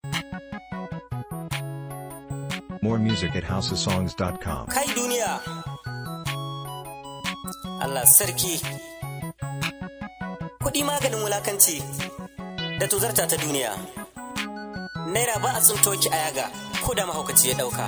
More music at houseofsongs.com. Kai duniya! Allah sarki! Kuɗi maganin wulakanci da tuzarta ta duniya. Naira ba a tsinto ki a yaga ko da mahaukaci ya ɗauka.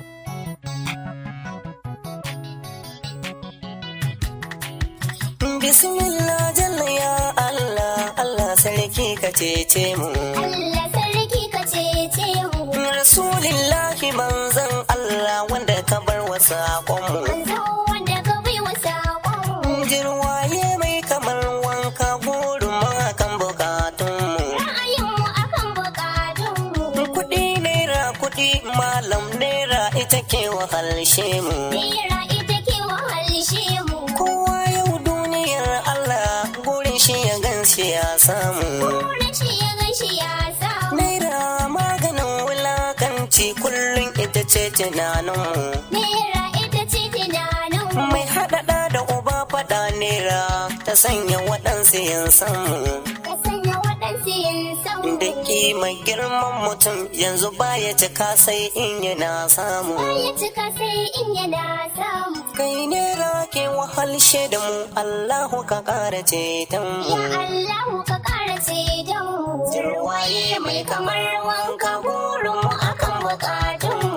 Bismillah jalla ya Allah, Allah sarki ka cece mu. Allah sarki ka cece mu. Rasulillahi manzan Allah wanda ka bar wa saƙonmu. Manzo wanda ka bai wa saƙon. Jirwaye mai kamar wanka gurin kan bukatunmu. Ra'ayinmu akan buƙatunmu. Kuɗi naira kuɗi malam naira ita ke wahalshe mu. Naira ita ke wahalshe mu. Kowa yau duniyar Allah gurin shi ya ganshi ya samu. Wurin shi ya gashi ya samu. Naira maganin wulakanci kullum ita ce tunaninmu. Naira ita ce tunaninmu. Mai haɗaɗa da uba faɗa naira ta sanya waɗansu yin samu. Ka sanya waɗansu yin samu. Da kima girman mutum yanzu baya cika sai in yana samu. Ya cika sai in yana samu. Kai naira ke wahalshe da mu Allahu ka ƙara ceton Ya mu. Allahu ka ƙara ceton mu. Jirwaye mai kamar wanka burin mu akan bukatunmu.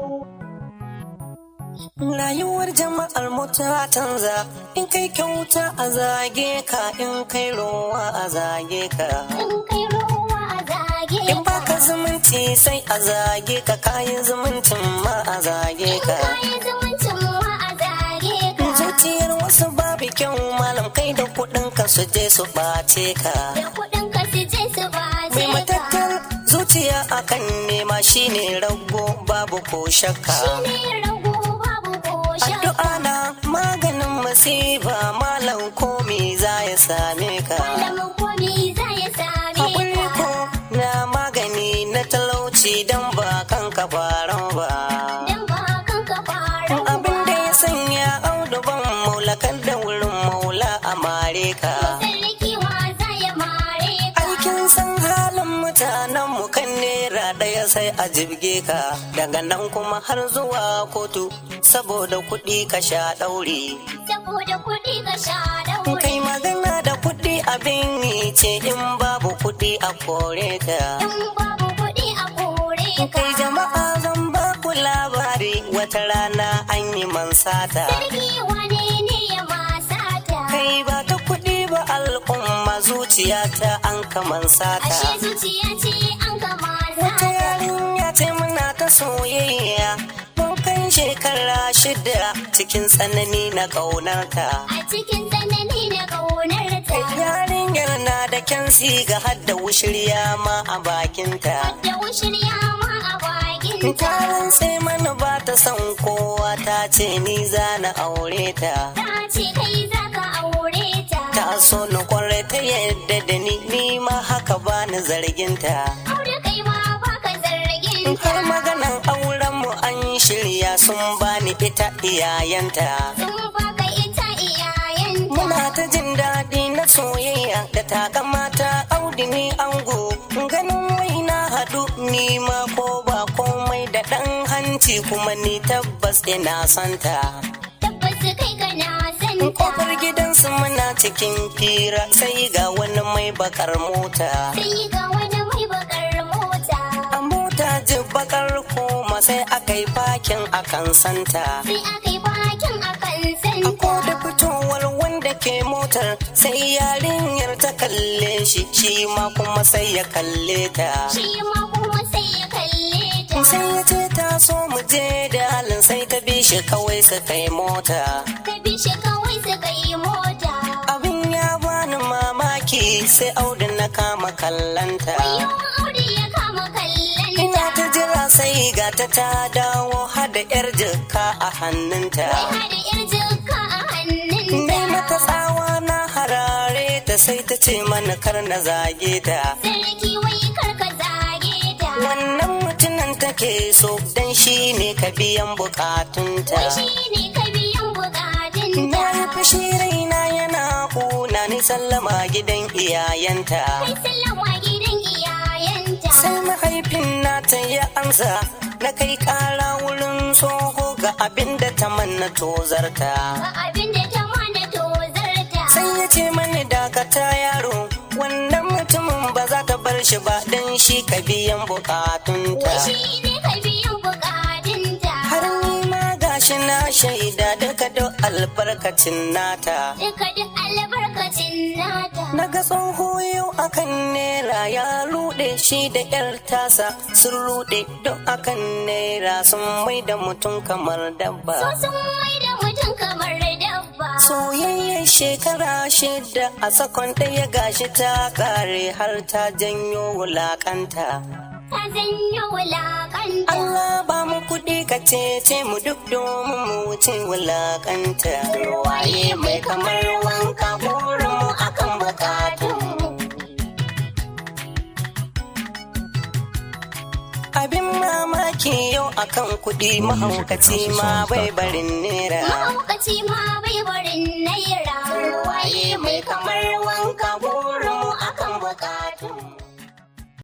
Rayuwar jama'ar mu ta canza in kai kyauta a zage ka in kai rowa a zage ka. In kai ruwa a zage In baka zumunci sai a zage ka kayan zumuncin ma a zage ka. Kayi zumuncin mu a zage ka. Zuciyar wasu babu kyau malam kai da kuɗin ka su je su ɓace ka. Da kuɗin ka su je su bace Mai matattar zuciya akan nema shine rago babu ko shakka. Shi ne rago babu ko shakka. Addu'a na maganin masifa malam komi za ya same ka. Malamin komi za ya same Haƙuri ka. ko na magani na talauci don ba kanka faran ba. Dan ba kan ka fara Abin da ya sanya audu ban maulakar da wurin maula a mare ka. Sarki wa za ya mare ka. Aikin san halin mutanen mu kan nera ɗaya sai a jibge ka daga nan kuma har zuwa kotu saboda kuɗi ka sha ɗauri. Saboda kuɗi ka sha daure. Kai magana da kuɗi abin yi ce in babu kuɗi a kore ka. In babu kuɗi a kore ka. Kai jama'a zan ba ku labari wata rana an yi mansata. Sarki wane ne ya masata? Kai ba ta kuɗi ba al'umma zuciya ta an kaman sata. Ashe zuciya ce an gama Wata sata. yarinya ce muna ta soyayya mun kai shekara shida cikin tsanani na ƙaunarta. A cikin tsanani na ƙaunar ta. Yarinyar na da kyan siga har da wushirya ma a bakinta. Da wushirya ma a bakin ta. Taron sai mana ba ta son kowa ta ce ni za na aure ta. Ta ce kai za ka aure ta. Ta so ni kwarai ta yadda da ni ni ma haka ba ni zarginta. Aure kai ma baka zargin ta. Har maganan auren mu an shirya sun bani ita iyayenta. Sun baka ita iyayenta. Muna ta jin daɗi na soyayya da takamata audi ni ango ganin wai na haɗu ni ma ko ba komai da ɗan hanci kuma ni tabbas ina santa. Tabbas kai kana santa. Kofar gidansu muna cikin fira sai ga wani mai bakar mota. Sai ga wani mai bakar mota. A mota ji bakar koma sai aka yi fakin akan santa. Sai aka yi bakin akan A santa. da fitowar wanda ke motar sai yarinyar ta kalle shi shi ma kuma sai ya kalle ta. Shi ma kuma sai ya kalle ta. Sai ya ce ta so mu je da halin sai ta bi shi kawai su kai mota. Ta bi shi kawai suka yi mota. Abin ya bani mamaki sai audu na kama kallanta. Wayo Audu ya kama kallon Ina ta. ta jira sai ga ta ta dawo hada yar jikka a hannunta. Wai hada yar jikka a hannunta. Dai mata tsawa na harare ta sai ta ce mana kar na zage ta. Sarki wai kar ka zage ta. Wannan mutumin take so dan shi ne ka biyan bukatunta. Wai shi ne ka biyan bukatunta. Na yi fushi raina yana kuna sallama gidan iyayenta Kai sallama gidan iyayenta. sai mahaifin nata ya ansa na kai kara wurin tsoho ga abin da ta manna tozarta Ga abin da ta mana tozarta. sai ya ce mani dakata yaro wannan mutumin ba za ka bar shi ba don shi ka biyan bukatunta Shi ne ka biyan bukatunta. har ni ma gashi na shaida duka duk albarkacin nata Duka duk albarkacin nata. na ga tsoho yau akan nera ya rude shi da yar tasa sun rude duk akan nera sun mai da mutum kamar dabba So sun mai da mutum kamar dabba. soyayyar shekara shida a sakon ɗaya gashi ta kare har ta janyo wulakanta Ta zanyo wulakanta. Allah ba mu kuɗi ka ce mu duk domin mu wuce wulakanta waye mai kamar wanka burin mu akan bukatun abin mamaki yau akan kuɗi mahaukaci ma bai barin nera Mahaukaci ma bai barin naira. waye mai kamar wanka